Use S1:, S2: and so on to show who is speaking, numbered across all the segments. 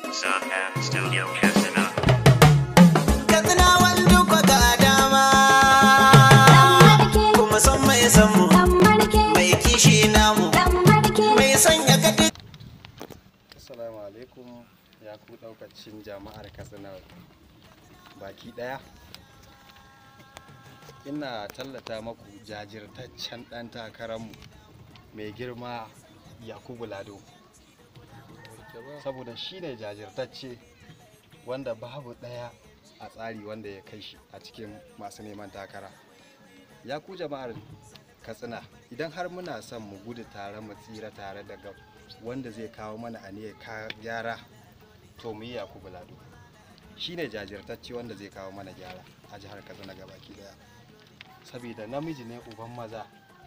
S1: Sunhand Studio Casino.
S2: katsinawan duk ga dama kuma son mai san mu mai kishi namu mai sanya kadi
S3: Assalamu alaikum ya ku daukacin jama'ar Katsina baki daya. Ina tallata maku jajirtaccen ɗan takararmu mai girma Yakubu Lado. Saboda shi ne jajirtacce wanda babu ɗaya a tsari wanda ya kai shi a cikin masu neman takara. Ya ku jama'ar Katsina idan har muna son mu gudu tare mu tsira tare daga wanda zai kawo mana aniyar ka gyara to mu yi yakubu lado shi ne jajirtacce wanda zai kawo mana gyara a jihar katsina gabaki daya saboda namiji ne uban maza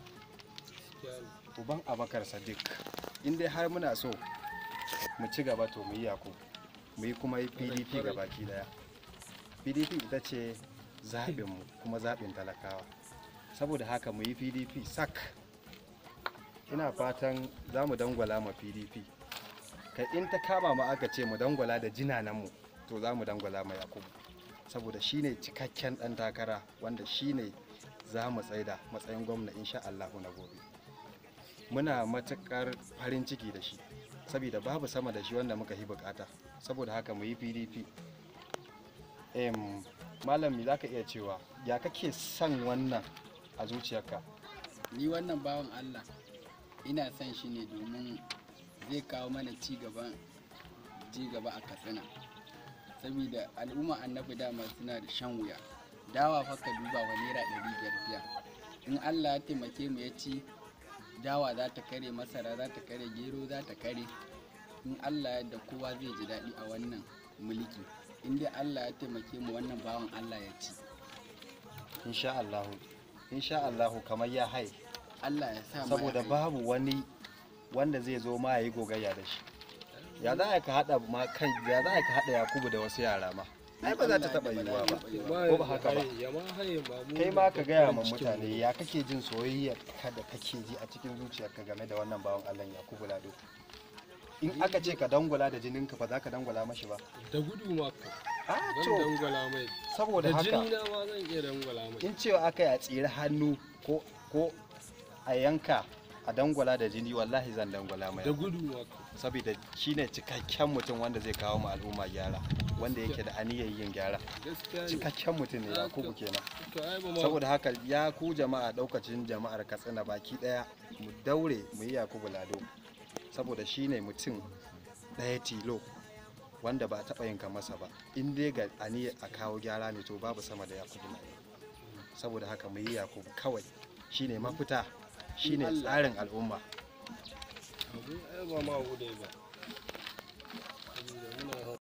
S3: uban abakar sadiq in dai har muna so mu ci gaba to mu yi yakubu mu yi kuma yi pdp gabaki daya pdp ita ce zaɓinmu kuma zaɓin talakawa saboda haka mu yi pdp sak ina fatan za mu dangwala ma pdp kai in ta kama ma aka ce mu dangwala da jinananmu to za mu dangwala ma yakubu saboda shine cikakken dan takara wanda shine za mu tsaida matsayin gwamna insha Allahu na gobe muna matukar farin ciki da shi saboda babu sama da shi wanda muka yi bukata saboda haka mu yi pdp em malami za ka iya cewa ya kake son wannan a zuciyarka
S4: ni wannan bawan Allah ina son shi ne domin zai kawo mana ci gaban ci gaba a katsina saboda al'umma annabi dama suna da shan wuya dawa fa ka duba wa naira ɗari biyar biyar in Allah ya taimake mu ya ci dawa za ta kare masara za ta kare gero za ta kare in Allah yadda kowa zai ji daɗi a wannan mulki in dai Allah ya taimake mu wannan bawan Allah ya ci
S3: insha Allahu insha Allahu kamar ya hai
S4: Allah ya sa mu
S3: saboda
S4: ya kai.
S3: babu wani wanda zai zo ma yayi gogayya da shi ya za ka hada ma kan ya za ka hada Yakubu da wasu yara ma ai ba za ta taba yiwuwa ba ko ba haka ba kai ma ka gaya ma mutane ya kake jin soyayya ka da kake ji a cikin zuciyarka game da wannan bawan Allah Yakubu Lado in aka ce ka dangwala da jininka ba za ka dangwala mashi ba
S5: da gudu ma ka
S3: a
S5: zan
S3: to
S5: dangwala mai
S3: saboda
S5: da
S3: haka
S5: jini na ma zan iya dangwala mai
S3: in cewa aka yi a tsiri hannu ko ko a yanka a dangwala da jini wallahi zan dangwala mai
S5: da gudu ma ka
S3: saboda shine cikakken mutum wanda zai kawo mu al'umma gyara wanda yake da aniyar yin gyara
S5: gaskiya ne
S3: cikakken mutum ne yakubu kenan
S5: to ai ba ma
S3: saboda haka ya ku jama'a daukacin jama'ar katsina baki daya mu daure mu yi yakubu lado saboda shine mutum daya tilo wanda ba a taɓa yin masa ba in dai ga aniyar a kawo gyara ne to babu sama da yakubu lado saboda haka mu yi yakubu kawai shine mafita shine tsarin al'umma
S5: abu ai ba ma gudu ba saboda muna